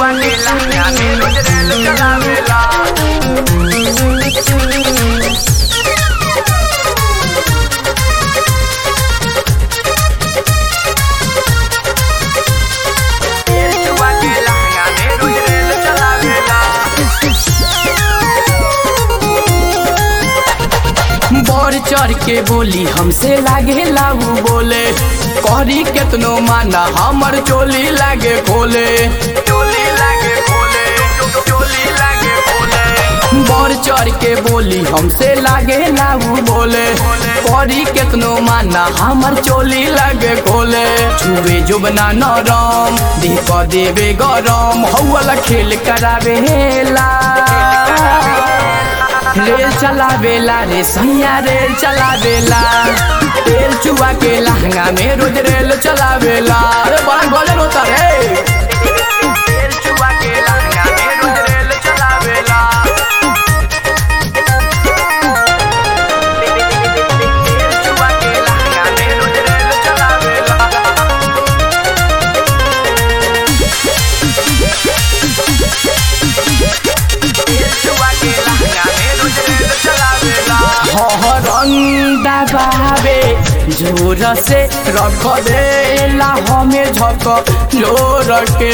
चुआ के लहंगा में रोज रेल चलावेला तेल चुआ के लहंगा में रोज रेल चलावेला बढ़ चढ़ के बोली हमसे लागे लाऊ बोले करी केतनो माना हमर चोली लागे खोले चोली लागे खोले चोली लागे खोले बढ़ चढ़ के बोली हमसे लागे लाऊ बोले करी केतनो माना हमर चोली लागे खोले छुए जुबना नरम देह क देवे गरम हौला खेल करावेला रेल चलावेला रे सैया रेल चलावेला तेल चुआ के लहंगा में रोज रेल चलावेला अरे बड़ा गजर होता रे तेल चुआ के लहंगा में रोज रेल चलावेला तेल चुआ के लहंगा में रोज रेल चलावेला तेल चुआ के लहंगा में रोज रेल चलावेला हरंदा बाबे जोर से रख देला हमें झक जोर के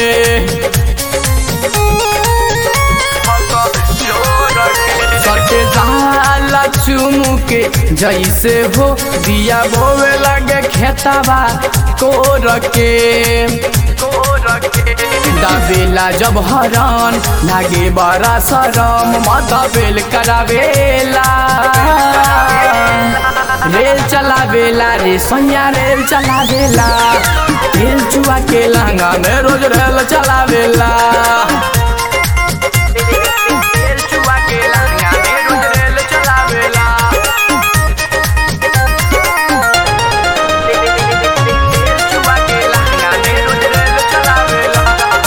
सटे जाला चुमू के जैसे हो दिया बोवे लगे खेतवा कोर के दाबेला जब हरन लागे बड़ा शरम माथा बेल करावेला रेल चलावेला रे सोनिया रेल चलावेला रेल चुआ के लहंगा में रोज रेल चलावेला तेल चुआ के लहंगा में रोज रेल चलावेला तेल चुआ के लहंगा में रोज रेल चलावेला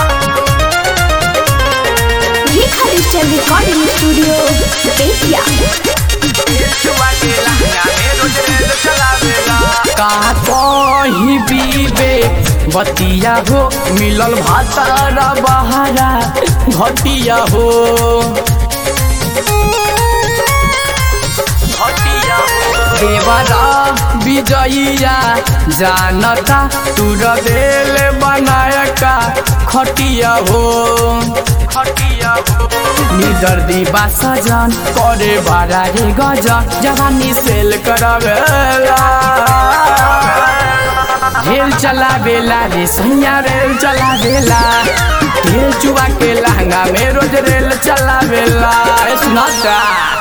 Rekha digital recording studio Bettiah तेल चुआ के लहंगा में रोज रेल चलावेला का कही बीबे बतिया हो मिलल भातारा बहारा घटिया हो हटिया देवरा विजयिया जानता तुर बेल बनायका खटिया हो हटिया निदर्दी बा सजन करे बारा रे गजन जवानी सेल करवेला रेल चलावेला रे सैया रेल चलावेला रेल चुआ के लहंगा में रोज रेल चलावेला ए सुनाता